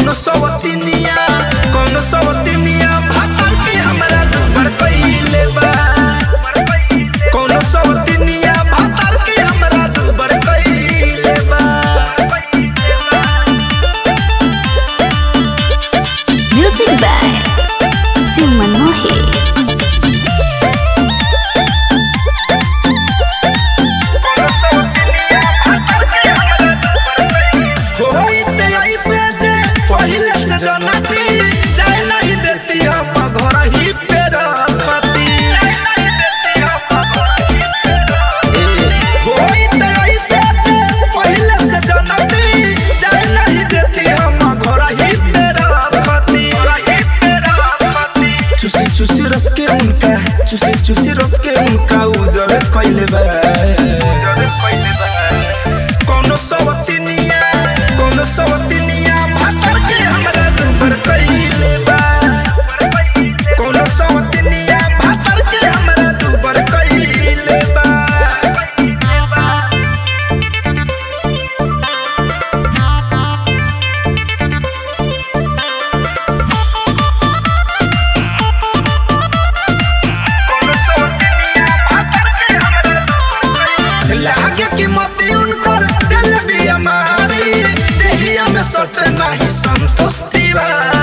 कौन सवतिनिया कौन सवतिनिया भातर के हमरा दुबर कइले बा कौन सवतिनिया भातर के हमरा दुबर कइले बा Music by Simon Mohi. होइते ऐसे जे पहिले से जनती जाय नहीं देती हम घर ही पे रखती होइते ऐसे जे पहिले से जनती जाय नहीं देती हम घर ही पे रखती चुसी चुसी रस के उनका चुसी चुसी रस के उनका उजर कइले बा कौनो सवतिनिया कौनो सवतिनिया भातर के हमरा दुबर कइले बा कौनो सवतिनिया भातर के हमरा दुबर कइले बा लागे कि मती उनकर दिल भी हमारी देहिया में सटे नहीं संतोष तिवारी